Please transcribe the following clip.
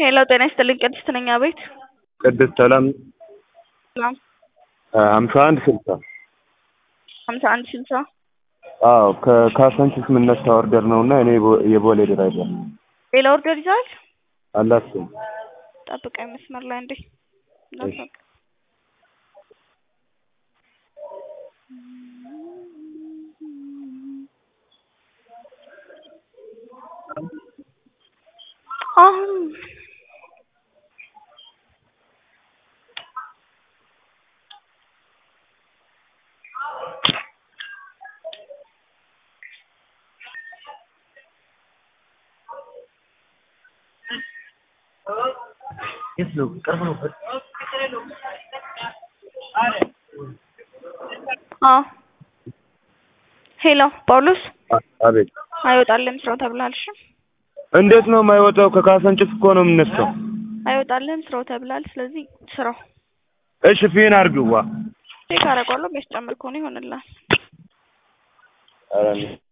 ሄሎ ጤና ይስጥልኝ ቅድስት ነኝ አቤት ቅድስት ሰላም ሰላም ሀምሳ አንድ ስልሳ ሀምሳ አንድ ስልሳ አዎ ከካሳንቺስ የምነሳ ኦርደር ነው እና እኔ የቦ- የቦሌ ድራይቨር ነኝ ሌላ ኦርደር ይዘዋል አላስብም ጠብቀኝ መስመር ላይ እንዴ እንዳትወጣ አሁን የት ነው ቅርብ ነው አዎ ሄሎ ጳውሎስ አቤት አይወጣልህም ስራው ተብለሃል እሺ እንዴት ነው የማይወጣው ከካሳንቺስ እኮ ነው የምነሳው አይወጣልህም ስራው ተብለሃል ስለዚህ ስራው እሺ ፊን አድርግዋ ቼክ አደርገዋለሁ የሚያስጨምር ከሆነ ይሆንልሃል ኧረ